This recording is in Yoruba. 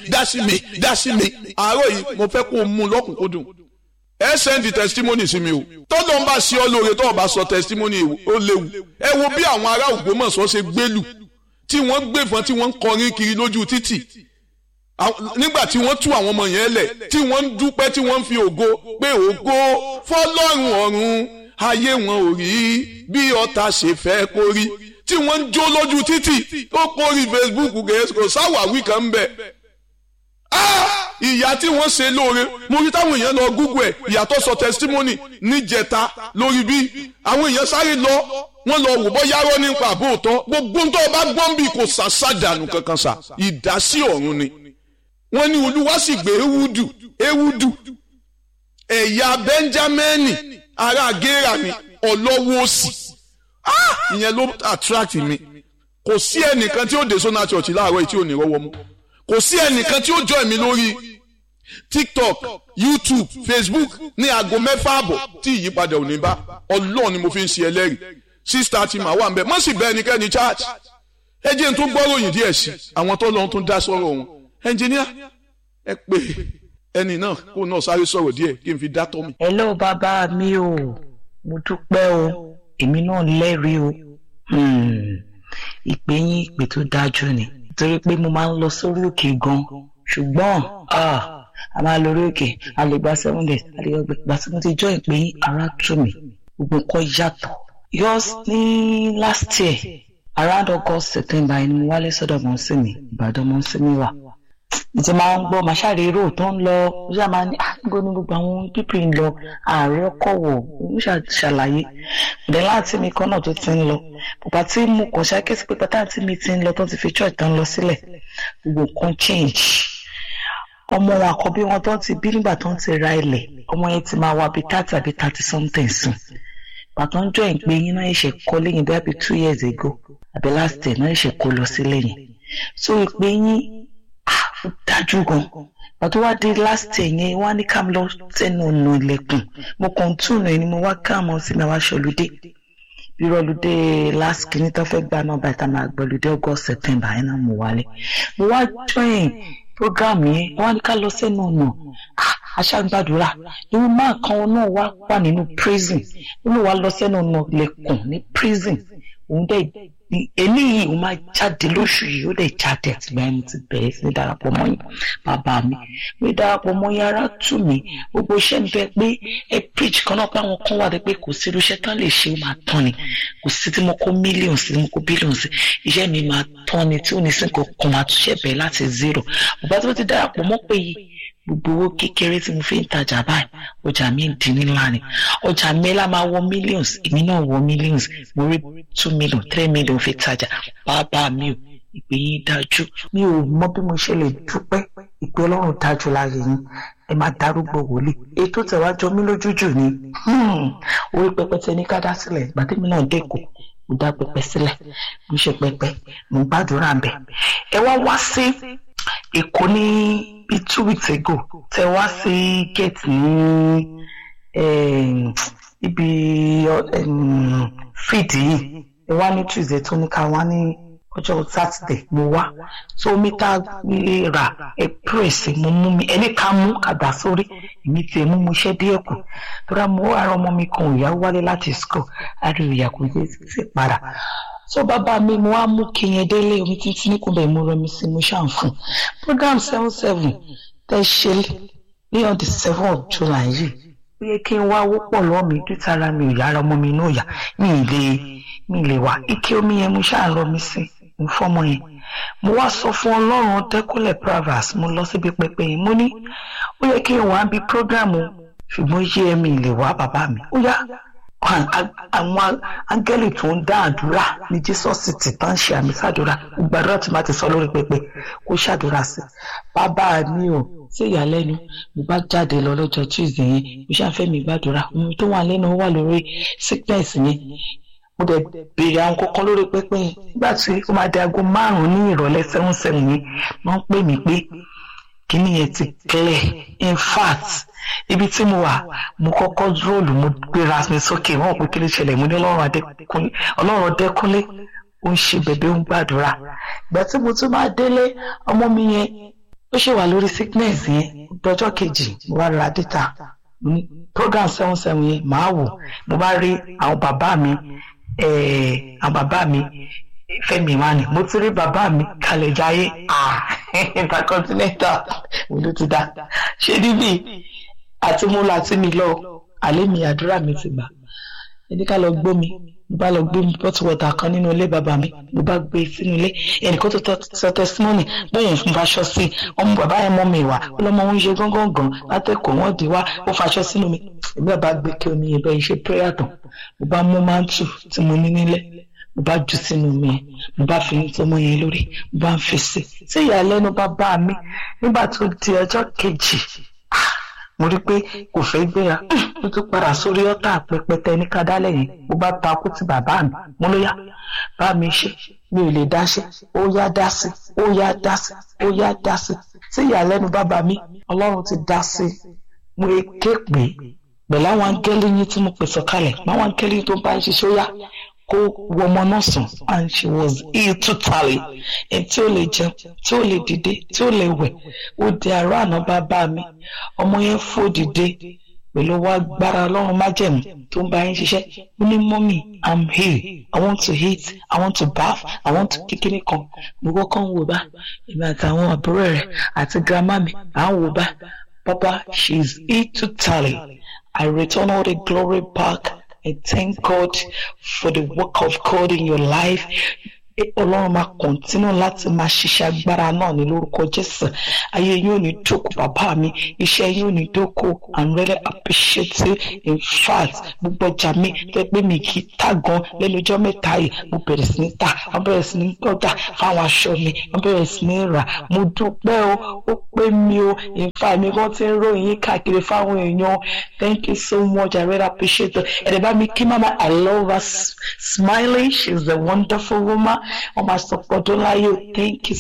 dá sí mi dá sí mi àárọ̀ yìí mo fẹ́ kó o mú lọ́kùnkúndùn ẹ send testimony sí mi o tọ́lọ́ ń bá ṣe ọ lóore tọ́ọ̀ bá sọ testimony ó léwu ẹ wo bí àwọn ará Ògbómọ̀ṣọ́ ṣe gbélù tí wọ́n gbẹ̀fọ́n tí wọ́n ń kọrin kiri lójú títì nígbà tí wọ́n tú àwọn ọmọ yẹn lẹ̀ tí wọ́n ń dúpẹ́ tí wọ́n ń fi ògo pé ògo fọlọ́run ọ̀run ayé wọn ò rí bí ọ̀tá ṣe fẹ́ kó rí tí wọ́n ń jó lójú títì ó kórìí Facebook kò sáwàwí kan ń bẹ̀ ìyá tí wọ́n ṣe lóore mo rí táwọn èèyàn lọ google ẹ̀ ìyá tó sọ testimony níjẹta lórí bí àwọn èèyàn sáré lọ wọ́n lọ wò bọ́ yárọ́ nípa àbóòtọ́ gbogbo tó o bá gbọ́n bí kò sàṣàdànù kankan sà ìdásí ọ̀run ni wọ́n ní olúwa sì gbé ewúdù ewúdù ẹ̀yà benjamini ará gera ni ọlọ́wọ́ òsì ìyẹn ló attract mi kò sí ẹnìkan tí ó dé sọ́nà church láàárọ̀ yìí tí ò ní rọ́wọ́ mú kò sí ẹnìkan tí ó join mi lórí tiktok youtube facebook ní aago mẹ́fà àbọ̀ tí ìyípadà ò ní bá ọlọ́ọ̀ ni mo fi ń ṣe ẹlẹ́rìí sísítà tí màá wà ń bẹ̀ mọ́ sì bẹ́ ẹnikẹ́ni church ẹ jẹ́ n tó gbọ́ròyìn díẹ̀ sí àwọn tó lọ́n tún dá sọ́rọ̀ wọn ẹnjìníà ẹ pé ẹni náà kó náà sáré sọ̀rọ̀ díẹ̀ kí n fi dá tọ́ mi. hello bàbá mi o mo dúpẹ́ o èmi náà lẹ́rìí o ìpè yín ìpè tó dájú ni torí pé mo máa ń lọ sórí òkè gan ṣùgbọ́n a máa lọ orí òkè a lè gba seven days a lè gbẹ gbà tí mo ti jọ ìpè yín ara tù mí gbogbo nǹkan yàtọ̀ yours ní last year around August September ẹni mo wálé sọ́dọ̀ mọ́ sí mi Ìbàdàn mọ́ sí mi wà ìtì máa ń gbọ́ màṣáre rò tó ń lọ ó ṣáà máa ní àgbo ní gbogbo àwọn pípì ń lọ ààrẹ ọkọ̀ wọ̀ ó ṣàlàyé ìdẹ́ láti mi kan náà tó ti ń lọ bàbá tí mo kàn ṣàkíyèsí pé pátá tí mi ti ń lọ tó ti fi church tán lọ sílẹ̀ gbogbo nǹkan change ọmọ wọn àkọ́bí wọn tó ti bí nígbà tó ń ti ra ilẹ̀ ọmọ yẹn ti máa wá bíi thirty àbí thirty something sùn bàtà ń jọ ìpè yín náà ṣe kọ́ lẹ́yìn bí i two years ago àbí last year náà ṣe kó lọ sí lẹ́yìn so ìpè yín dájú gan pàtó wá dé last year yẹn wá ní ká lọ sẹ́nu ọ̀nà ilẹ̀kùn mo kàn tún nù ní mo wá káàmọ́ sí mi wá ṣọlùdé ìrọ̀lùdé last kìíní tó fẹ́ gbà náà bàtà máa gbọ̀lùdé august september yẹn náà mo wálé mo wá join program yẹn wá ní ká lọ sẹ́nu ọ̀nà aṣágbàdúrà irú máa kan náà wá wà nínú prison ó lè wá lọ sẹ́nu ọ̀nà ilẹ̀kùn ní prison òun dẹ̀ eléyìí ó máa jáde lóṣù yìí ó dẹ̀ jáde àtìgbà yẹn mo ti bẹ̀rẹ̀ sí ní darapọ̀ mọ́ yín bàbá mi mi darapọ̀ mọ́ yín ara tù mí gbogbo iṣẹ́ ń bẹ pé ẹ preach kan náà pé àwọn kan wà pé kò sí irúṣẹ́ tán lè ṣe ó máa tán ni kò sí tí mo kó mílíọ̀nù sí mo kó bílíọ̀nù sí iṣẹ́ mi máa tán ni tí ò ní sí nǹkan kan máa túnṣe bẹ̀rẹ̀ láti zero bàbá tí mo ti darapọ̀ mọ́ pé yìí gbogbo owó kékeré tí mo fi ń tajà báyìí ọjà mi ń di ńlá ni ọjà mi lá máa wọ millions èmi náà wọ millions mo rí two million three million fi tajà bàbá mi ò ìpè yín dájú mi ò mọ bí mo ṣe lè dúpẹ́ ìpè ọlọ́run dájú láàyè yín ẹ máa darúgbó wòlíì ètò tẹ̀wájọ mi lójújù ni orí pẹpẹ tẹ ní ká dá sílẹ̀ gbàdémi náà dẹ́kọ̀ mo dá pẹpẹ sílẹ̀ mo ṣe pẹpẹ mo gbàdúrà bẹ̀ ẹ wá wá sí èkó ní bíi two weeks ago tẹ wá sí gate ní ibi fídì yìí ẹ wá ní tuesday tó ní ká wá ní ọjọ́ sátidé mo wá tó omi tá a lè rà ẹ pírèsì mo mú mi ẹni ká mú kàdá sórí èmi tiẹ̀ mú mo ṣẹ́ díẹ̀ kù tóra mo ara ọmọ mi kan òyà wálé láti school àrí ìyà kò yé sí para so bàbá mi mo wá mú kí yẹn délé omi títí ní kúbẹ̀ mo rẹ mi sí mo ṣàn fún program seven seven tẹ ṣe ní on the seven of july yìí ó yẹ kí n wá wọ́pọ̀ lọ́ọ́ mi dútara mi ò yára ọmọ mi náà yá mi ì lè mi ì lè wá ike omi yẹn mo ṣáà rọ mi sí mo fọmọ yẹn mo wá sọ fún ọlọ́run dẹ́kúnlẹ̀ pravas mo lọ síbi pẹpẹ yẹn mo ní ó yẹ kí n wá bí program ṣùgbọ́n yé mi ì lè wá bàbá mi ó yá àwọn áńgẹ́lì tó ń dá àdúrà ní jésùsì tí tán ṣe àmì sàdúrà gbàdúrà tí máa ti sọ lórí pẹpẹ kó ṣàdúrà sí bàbá mi ò sí ìyàlẹ́nu mo bá jáde lọ lọ́jọ́ tuesday yẹn mo ṣàfẹ́ mi gbàdúrà ohun tó wà lẹ́nu wà lórí sickness yẹn mo dẹ̀ béèrè àwọn kankan lórí pẹpẹ yẹn nígbà tí ó máa di aago márùn-ún ní ìrọ̀lẹ́ seven seven yẹn wọ́n pè mí pé kíní yẹn ti clear in fact ibi tí mo wà mo kọ́kọ́ róòlù mo gbéra mi sókè wọ́n pé kí ló ṣẹlẹ̀ mo ní ọlọ́run ọdẹ́kúnlé ó ń ṣe bẹ̀bẹ̀ ó ń gbàdúrà ìgbà tí mo tún máa délé ọmọ mi yẹn ó ṣe wà lórí sickness yẹn lọ́jọ́ kejì mo bá ra data mo ní program seven seven yẹn màá wò mo bá rí àwọn bàbá mi eh, àwọn bàbá mi Fẹ́mi Emmanuel mo ti rí bàbá mi kalẹ̀ jayé ah intercontinental mo ló ti dá ṣé níbí àti mo là tí mi lọ àlẹ́ mi àdúrà mi ti gbà ẹni ká lọ gbómi mo bá lọ gbé bottle water kan nínú ilé bàbá mi mo bá gbé sínú ilé ẹnìkan tó tọ sọ testimony bóyá fún faṣọ sí ọmọ bàbá yẹn mọ mi wá ó lọmọ òun ṣe gángan gan látẹkọọ wọn di wá ó faṣọ sínú mi èmi bàbá gbé kí omi yẹn bẹ́ẹ̀ ṣe prayer tán mo bá mú mántù tí mo ní nílẹ̀ mo bá jù sínú mi yẹn mo bá fi tọmọ yẹn lórí mo bá ń fi sí sí ìyàlẹ́nu bàbá mi nígbà tó di ọjọ́ kejì mo rí i pé kò fẹ́ gbéra mo tún padà sórí ọ́tà pẹpẹtẹ ní kádálẹ̀ yẹn mo bá takú ti bàbá mi mo ló yá bá mi ṣe mi ò lè dá ṣe ó yá dá sí ó yá dá sí ó yá dá sí sí ìyàlẹ́nu bàbá mi ọlọ́run ti dá sí mo ké pé pẹ̀lú àwọn áńgẹ́lì yín tí mo pè sọ̀kalẹ̀ àwọn áńgẹ́lì tó bá ń ṣiṣẹ́ ó yá kó wọ ọmọ náà sùn and she was ill totally ẹni tí ó lè jẹun tí ó lè dìde tí ó lè wẹ̀ ó di àárọ̀ àná bàbá mi ọmọ yẹn fò dìde pẹ̀lú wá gbára ọlọ́run májẹ̀mú tó ń bá yín ṣiṣẹ́ ó ní mọ́mì i'm here i want to eat i want to bath i want to kíkiri kan gbogbo kan wò bá èmi àtàwọn àbúrò rẹ̀ àti grandma mi à ń wò bá papa she is ill totally i return all the glory back. I thank God for the work of God in your life. Ọlọ́run máa kọ̀ntínú láti máa ṣiṣẹ́ agbára náà ní lórúkọ Jésù. Ayé yóò ní dóko bàbá mi, iṣẹ́ yóò ní dóko. I'm really appreciative. In fact, gbogbo ọjà mi tẹ́ pé mi kì í tà gan lẹ́nu ọjọ́ mẹ́ta yìí. Mo bẹ̀rẹ̀ sí ní tà, mo bẹ̀rẹ̀ sí ní gbọ́dà fáwọn aṣọ mi, mo bẹ̀rẹ̀ sí ní rà. Mo dúpẹ́ o, ó pé mi o. In fact, mi kàn ti ń ròyìn yín káàkiri fáwọn èèyàn. Thank you so much. I really appreciate it. Ẹ̀rẹ̀ bá mi kí mama, I love her smiling. She's a wonderful woman. Ọmọ àsọpọ̀dún láyé o. Thank you